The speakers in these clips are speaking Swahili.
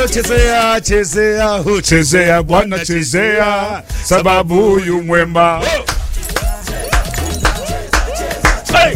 Chezea, chezea, huchezea Bwana, chezea sababu huyu mwema. Hey!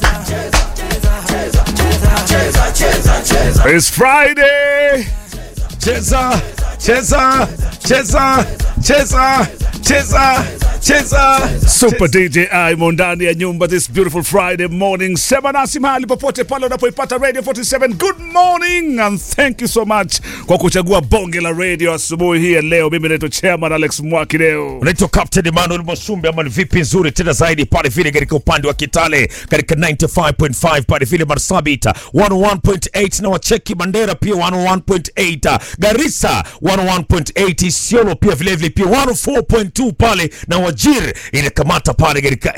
It's Friday. Cheza, cheza, cheza, cheza, cheza, cheza. Super DJ Imo ndani ya nyumba this beautiful Friday morning. Sema nasi mahali popote pale unapoipata Radio 47. Good morning and thank you so much kwa kuchagua bonge la radio asubuhi hii ya leo. Mimi naitwa Chairman Alex Mwakideo. unaitwa Captain Emmanuel Mwasumbe ama ni vipi nzuri tena zaidi pale vile katika upande wa Kitale katika 95.5 pale vile Marsabit 101.8 na wacheki Mandera pia 101.8 Garissa 101.8 Isiolo pia vile vile pia 104.2 pale na Wajir inakamata pale katika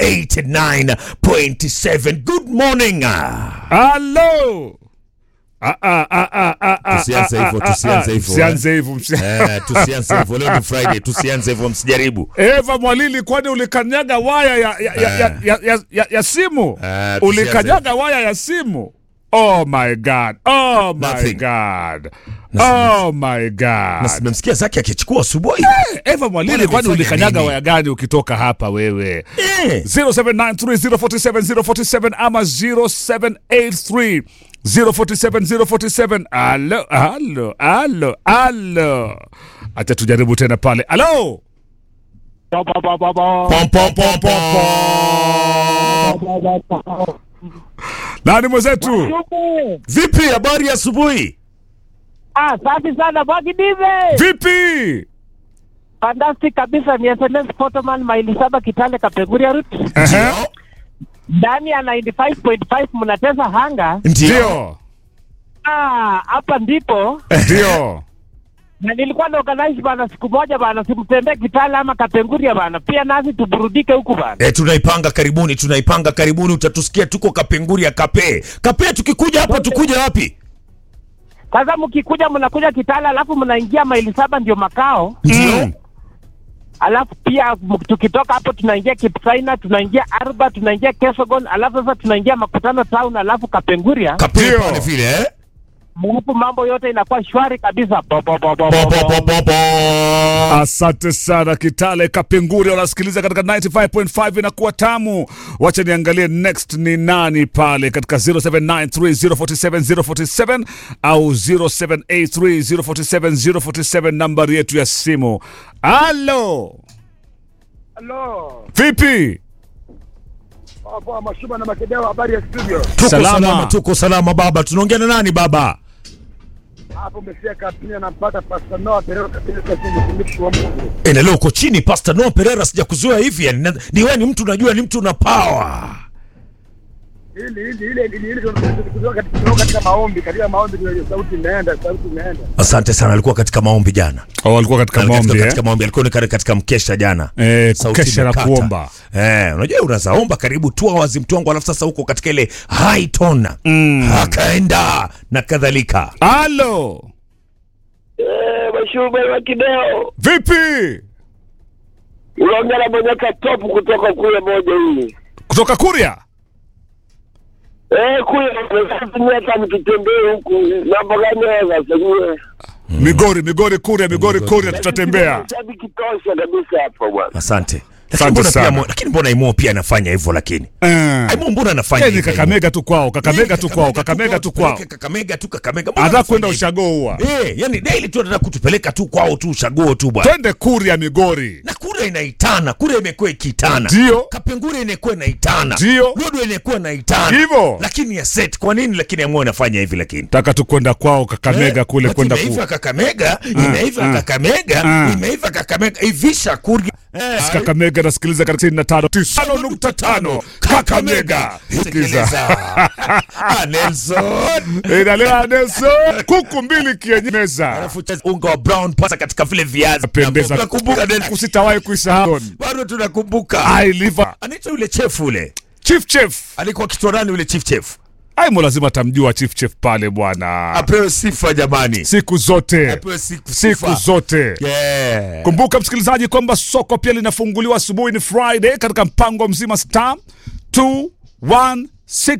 89.7 good morning Hello. Ah, ah, ah, ah, ah, ah, Tusianze ah, hivyo, ah, tusianze ah, hivyo, Tusianze hivyo. msi- eh, tusianze hivyo leo ni Friday tusianze hivyo msijaribu Eva Mwalili, kwani ulikanyaga waya ya, ya, ya, ya, ya, ya, ya, ya simu? Eh, ulikanyaga waya ya simu? Oh my God. Oh my Nothing. God. Oh my God. na nimemsikia Zaki akichukua asubuhi Eva Mwalili, Bwana, kwani ulifanya ulikanyaga nini? waya gani ukitoka hapa wewe? eh 0793047047 ama 0783 047 047. Alo, alo, alo, alo. Acha tujaribu tena pale. Alo. pom pom pom pom Nani mwenzetu? Vipi, habari ya asubuhi? Ah, safi sana Mwakidive. Vipi? Fantastic kabisa ni SMS Photoman maili saba Kitale Kapeguria route. Ehe. Ndani ya 95.5 mnatesa hanga. Ndio. Ah, hapa ndipo Ndio. na nilikuwa na organize bana siku moja bana simtembee Kitale ama Kapenguria bana. Pia nasi tuburudike huku bana. E, tunaipanga karibuni, tunaipanga karibuni, utatusikia tuko Kapenguri ya Kape. Kape tukikuja hapa tukuja wapi? Sasa mkikuja mnakuja Kitale alafu mnaingia maili saba ndio makao. Mm. Alafu pia m- tukitoka hapo tunaingia Kipsaina, tunaingia Arba, tunaingia Kesogon, alafu sasa tunaingia Makutano Town, alafu Kapenguria. Kape Ndio. pale vile eh? Alafu mambo yote inakuwa shwari kabisa. Bo, bo, bo, bo, Po, bo, po, po, bo. po, po. Asante sana Kitale Kapenguri, wanasikiliza katika 95.5 inakuwa tamu. Wacha niangalie next ni nani pale katika 0793047047 au 0783047047 nambari yetu ya simu. Halo, Halo. vipi? Hapo Mashuba na Makedeo habari ya studio. Tuko Salama. salama. tuko salama baba. Tunaongea na nani baba? Hapo umesikia kapia nampata Pastor Noah Perero katika simu mtumishi wa Mungu. E, na leo uko chini Pastor Noah Pereira, sijakuzoea hivi yani. na- Ni wewe ni mtu unajua, ni mtu una power. Ili ili ile ili ile tunatoka katika tunatoka katika maombi, katika maombi ndio sauti inaenda, sauti inaenda. Asante sana, alikuwa katika maombi jana. Oh, walikuwa katika Alikuwa maombi eh? katika maombi, alikuwa ni katika mkesha jana. Eh, Sauti kukesha na imekata. kuomba. Eh, unajua unazaomba karibu tu hours mtu wangu, alafu sasa huko katika ile high tone Mm. akaenda na kadhalika. Halo, Eh, Mashuba wa Kideo. vipi? Unaongea na Bonyeka top kutoka kule moja hii. Kutoka Kuria? Eh, kule mnafanya hata mkitembea huku mambo gani haya sasa nyie? Migori, Migori, Kuria, Migori, Kuria, tutatembea. Shabiki tosha kabisa hapo bwana. Asante. Lakini Asante mbona pia sana. Mo- lakini mbona Imo pia anafanya hivyo lakini? Eh. Imo mbona anafanya Yaani hivyo? Kakamega tu kwao, Kakamega tu kwao, Kakamega Kakamega tu kwao. Kakamega tu Kakamega. Mbona Anataka kwenda anafanya ushago huwa. hivyo? Eh, yani daily tu anataka kutupeleka tu kwao tu ushago tu bwana. Twende Kuria, Migori. Na kura inaitana, kura imekuwa ikitana. Ndio. Kapengure inakuwa inaitana. Ndio. Lodwa inakuwa inaitana. Hivyo. Lakini ya set kwa nini lakini Imo anafanya hivi lakini? Taka tu kwenda kwao Kakamega Eh, kule wakati kwenda ku. imeiva Kakamega, imeiva ah, Kakamega, ah. imeiva Kakamega, ivisha kurgi. Eh, Kakamega nasikiliza katika 95.5 Kakamega. Sikiza. Sikiliza. Ah, Nelson. Inalea Nelson kuku mbili kienye meza. Alafu cheza unga wa brown pasa katika vile viazi. Pendeza. Tunakumbuka Nelson. Usitawahi kuisahau. Bado tunakumbuka. I live Anaitwa yule chef ule. Chief Chef. Alikuwa kitwa nani yule chief chef? Aimo lazima tamjua Chief Chef pale bwana. Apewe sifa jamani. Siku zote. Apewe siku Siku sifa. zote. Yeah. Kumbuka msikilizaji kwamba soko pia linafunguliwa asubuhi, ni Friday katika mpango mzima star 216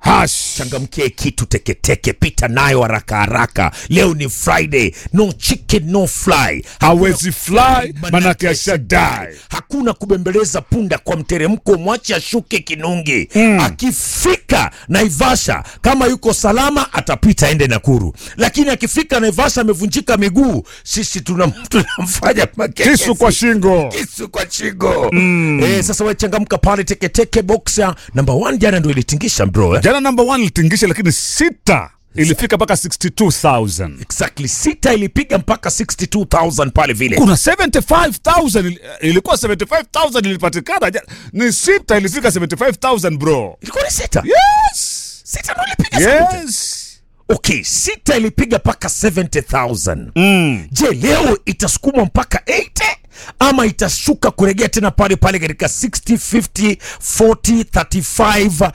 hash changamkie kitu teketeke pita nayo haraka haraka leo ni friday no chicken no fly hawezi fly manake ashadai hakuna kubembeleza punda kwa mteremko mwache ashuke kinungi mm. akifika naivasha kama yuko salama atapita ende nakuru lakini akifika naivasha amevunjika miguu sisi tunam- tunamfanya makekesi. kisu kwa shingo kisu kwa shingo mm. eh, sasa wechangamka pale teketeke boxa namba 1 jana ndo ilitingisha bro eh? jana number one ilitingisha lakini sita ilifika mpaka 62000 exactly sita ilipiga mpaka 62000 pale vile kuna 75000 ili- ilikuwa 75000 ilipatikana ja- ni sita ilifika 75000 bro ilikuwa ni sita yes sita ndo ilipiga yes. yes okay sita ilipiga mpaka 70000 mm. je leo itasukumwa mpaka 80 ama itashuka kuregea tena pale pale katika 60 50 40 35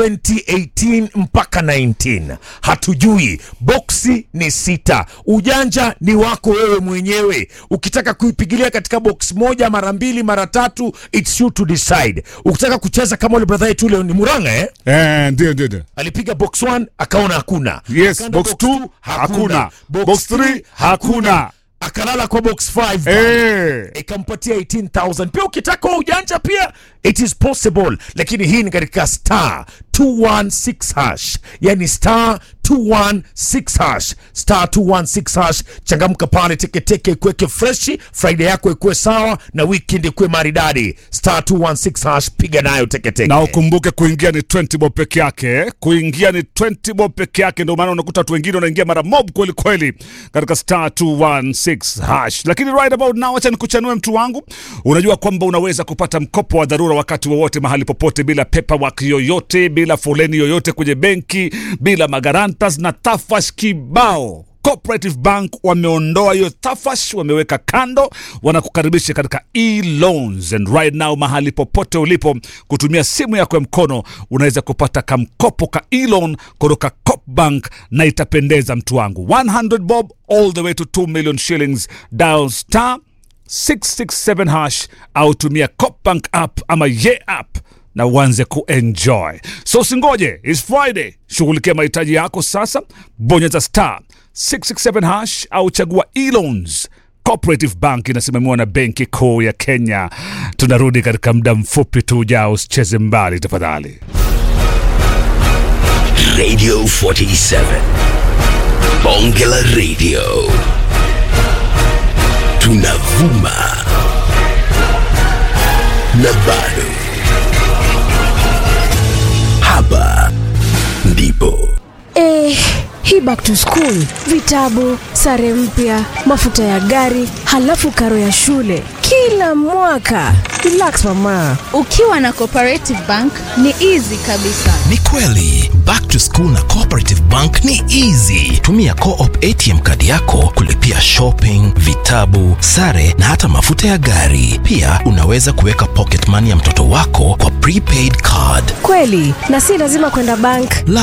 2018 mpaka 19 hatujui boksi ni sita ujanja ni wako wewe mwenyewe ukitaka kuipigilia katika box moja mara mbili mara tatu its you to decide ukitaka kucheza kama ule brother yetu ule ni muranga eh? eh, ndio ndio ndio alipiga box 1 akaona hakuna yes Akaenda box 2 hakuna box 3 hakuna akalala kwa box 5 eh. ikampatia 18000 pia ukitaka wa ujanja pia it is possible lakini hii ni katika star 216 hash yani star 216 hash star 216 hash changamka pale teketeke ikuweke freshi friday yako ikuwe sawa na weekend ikuwe maridadi star 216 hash piga nayo teketeke na ukumbuke kuingia ni 20 bob peke yake eh. kuingia ni 20 bob peke yake ndio maana unakuta watu wengine wanaingia mara mob kweli kweli katika star 216 hash lakini right about now acha nikuchanue mtu wangu unajua kwamba unaweza kupata mkopo wa dharura wakati wowote mahali popote bila paperwork yoyote bila foleni yoyote kwenye benki bila magarantas na tafash kibao Cooperative Bank wameondoa hiyo tafash, wameweka kando, wanakukaribisha katika e-loans and right now, mahali popote ulipo, kutumia simu yako ya mkono unaweza kupata kamkopo ka e-loan kutoka Coop Bank na itapendeza mtu wangu, 100 bob all the way to 2 million shillings. Dial star 667 hash au tumia Coop Bank app ama ye app na uanze kuenjoy. So usingoje, it's Friday. Shughulikia mahitaji yako sasa, bonyeza star 667 hash au chagua e-loans. Cooperative Bank inasimamiwa na Benki Kuu ya Kenya. Tunarudi katika muda mfupi tu ujao, usicheze mbali tafadhali. Radio 47. Bonge la Radio. Tunavuma. Na bado. Hapa ndipo. Eh, hii back to school, vitabu, sare mpya, mafuta ya gari, halafu karo ya shule kila mwaka. Relax mama. Ukiwa na Cooperative Bank ni easy kabisa. Ni kweli back to school na Cooperative Bank ni easy. Tumia Co-op ATM kadi yako kulipia shopping, vitabu, sare na hata mafuta ya gari. Pia unaweza kuweka pocket money ya mtoto wako kwa prepaid card. Kweli, na si lazima kwenda bank. La